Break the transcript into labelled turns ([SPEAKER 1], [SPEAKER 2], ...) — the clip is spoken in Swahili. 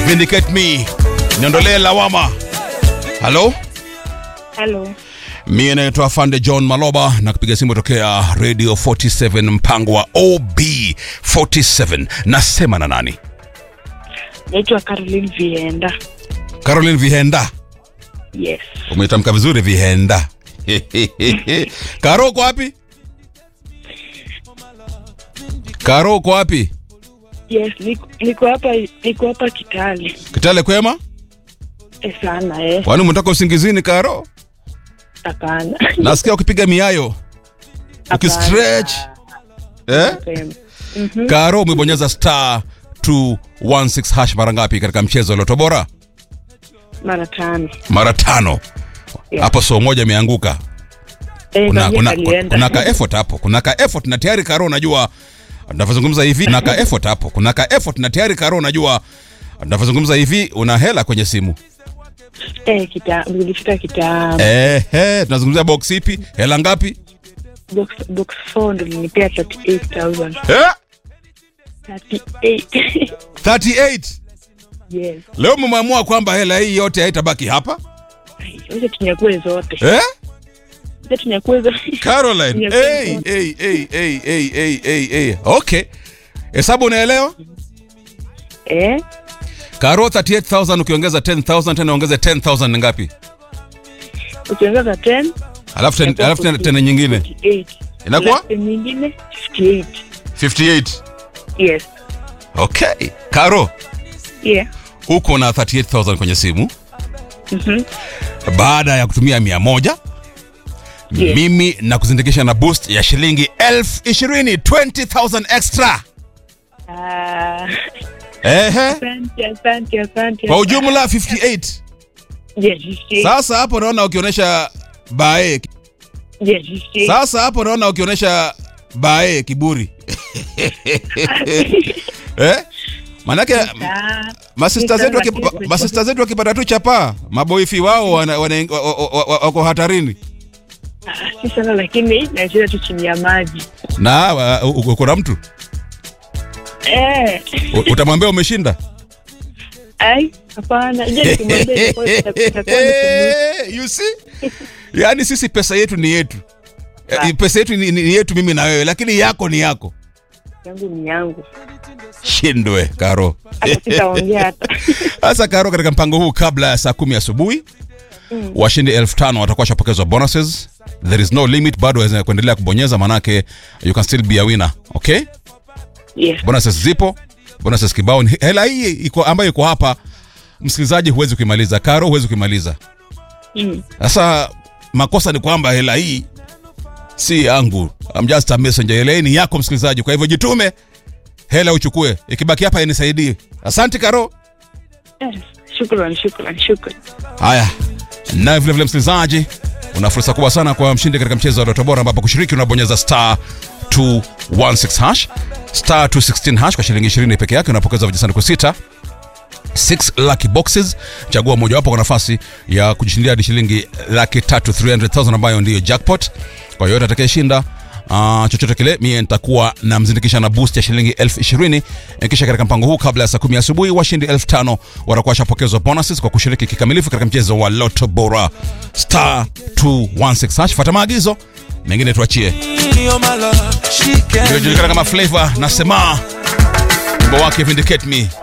[SPEAKER 1] Vindicate me, niondolee lawama. Halo,
[SPEAKER 2] Halo,
[SPEAKER 1] mie naitwa Fande John Maloba na kupiga simu tokea Radio 47 mpango wa OB47. Nasema na nani?
[SPEAKER 2] naitwa Caroline Vienda.
[SPEAKER 1] Caroline Vihenda.
[SPEAKER 2] Yes,
[SPEAKER 1] Umetamka vizuri Vihenda. Karo uko wapi? Karo uko wapi?
[SPEAKER 2] yes, niko- niko hapa, niko hapa Kitale.
[SPEAKER 1] Kitale kwema?
[SPEAKER 2] E sana eh,
[SPEAKER 1] Kwani umetoka usingizini Karo?
[SPEAKER 2] hapana.
[SPEAKER 1] Nasikia ukipiga miayo. Ukistretch. Eh?
[SPEAKER 2] Hapana. Mhm.
[SPEAKER 1] Karo umebonyeza star 216 hash mara ngapi katika mchezo wa Loto Bora?
[SPEAKER 2] Mara tano.
[SPEAKER 1] Mara tano.
[SPEAKER 2] Yeah.
[SPEAKER 1] Hapo soo moja imeanguka.
[SPEAKER 2] Eh,
[SPEAKER 1] Kuna,
[SPEAKER 2] kwenye
[SPEAKER 1] kuna,
[SPEAKER 2] kalienda.
[SPEAKER 1] kuna ka effort hapo. Kuna ka effort na tayari Karo unajua tunavyozungumza hivi kuna ka effort hapo. Kuna ka effort na tayari Karo unajua tunavyozungumza hivi una hela kwenye simu.
[SPEAKER 2] Eh, kita, nilifika kitambo.
[SPEAKER 1] Eh, eh, tunazungumzia box ipi? Hela ngapi?
[SPEAKER 2] Box, box 4 ndo linipea 38,000.
[SPEAKER 1] Eh?
[SPEAKER 2] 38.
[SPEAKER 1] 38.
[SPEAKER 2] yes.
[SPEAKER 1] Leo mmeamua kwamba hela hii yote haitabaki hapa?
[SPEAKER 2] Ai, Wacha tunyakue zote.
[SPEAKER 1] Eh?
[SPEAKER 2] Wacha tunyakue zote.
[SPEAKER 1] Caroline.
[SPEAKER 2] Yes,
[SPEAKER 1] Hey,
[SPEAKER 2] yes.
[SPEAKER 1] hey, hey, hey, hey, hey, hey, hey. Okay. Hesabu unaelewa?
[SPEAKER 2] Eh,
[SPEAKER 1] Karo 38000 ukiongeza 10000 tena ongeze 10000 ni ngapi?
[SPEAKER 2] ukiongeza 10
[SPEAKER 1] Alafu ten- alafu tena tena nyingine
[SPEAKER 2] 58.
[SPEAKER 1] inakuwa
[SPEAKER 2] Alafu nyingine 58.
[SPEAKER 1] 58.
[SPEAKER 2] Yes.
[SPEAKER 1] Okay. Karo,
[SPEAKER 2] Yeah.
[SPEAKER 1] uko na 38000 kwenye simu
[SPEAKER 2] Mhm.
[SPEAKER 1] baada ya kutumia 100
[SPEAKER 2] Yes.
[SPEAKER 1] mimi na kuzindikisha na boost ya shilingi elfu ishirini 20000 extra.
[SPEAKER 2] Ah,
[SPEAKER 1] Ehe.
[SPEAKER 2] asante, asante, asante.
[SPEAKER 1] Kwa ujumla 58.
[SPEAKER 2] Yes, yes,
[SPEAKER 1] Sasa hapo naona ukionyesha bae.
[SPEAKER 2] yes, yes.
[SPEAKER 1] Sasa hapo naona ukionyesha bae kiburi. eh? Manake
[SPEAKER 2] Ah,
[SPEAKER 1] masista
[SPEAKER 2] Ni
[SPEAKER 1] zetu
[SPEAKER 2] sawa,
[SPEAKER 1] waki-
[SPEAKER 2] lakini-
[SPEAKER 1] masista zetu wakipata tu chapaa, maboifi wao wana- wana- wa- wa- wa- wa- wako hatarini.
[SPEAKER 2] ah, si sana lakini nacheza tu chini ya maji.
[SPEAKER 1] Na uh, uko na mtu
[SPEAKER 2] Eh,
[SPEAKER 1] U- utamwambia umeshinda.
[SPEAKER 2] ai, hapana. Je, nikimwambia itakuwa- itakuwa- itakuwa ni kumbuka.
[SPEAKER 1] you see? Yaani sisi pesa yetu ni yetu. Eh,
[SPEAKER 2] Ah.
[SPEAKER 1] Pesa yetu ni, ni yetu mimi na wewe, lakini yako ni yako.
[SPEAKER 2] yangu ni yangu.
[SPEAKER 1] Shindwe Karo.
[SPEAKER 2] Hata sitaongea hata.
[SPEAKER 1] Sasa Karo, katika mpango huu kabla ya saa kumi asubuhi washindi elfu tano watakuwa washapokezwa bonuses. There is no limit, bado waweza kuendelea kubonyeza, manake you can still be a winner. Okay,
[SPEAKER 2] Yes.
[SPEAKER 1] bonuses zipo, bonuses kibao. Ni- Hela hii iko ambayo iko hapa, msikilizaji, huwezi kuimaliza. Karo, huwezi kuimaliza.
[SPEAKER 2] Mm.
[SPEAKER 1] Sasa makosa ni kwamba hela hii si yangu, I'm just a messenger. Hela hii ni yako msikilizaji, kwa hivyo jitume, hela uchukue, ikibaki hapa inisaidie. Asante Karo.
[SPEAKER 2] Eh, Shukran, shukran, shukran.
[SPEAKER 1] Haya, naye vilevile msikilizaji, una fursa kubwa sana kwa mshindi katika mchezo wa Loto Bora, ambapo kushiriki unabonyeza star 216 hash star 216 hash kwa shilingi 20 peke yake, unapokeza vijisanduku sita 6 lucky boxes. Chagua mojawapo kwa nafasi ya kujishindia hadi shilingi laki tatu 300,000 ambayo ndiyo jackpot. Kwa yoyote atakayeshinda Uh, chochote kile mie nitakuwa namzindikisha na boost ya shilingi elfu ishirini kisha katika mpango huu kabla ya saa kumi asubuhi washindi elfu tano watakuwa washapokezwa bonuses kwa kushiriki kikamilifu katika mchezo wa Loto Bora star 216 hash. Fuata maagizo mengine tuachie
[SPEAKER 3] You're my love, she can
[SPEAKER 1] iliyojulikana kama Flavor na Sema, wimbo wake Vindicate Me.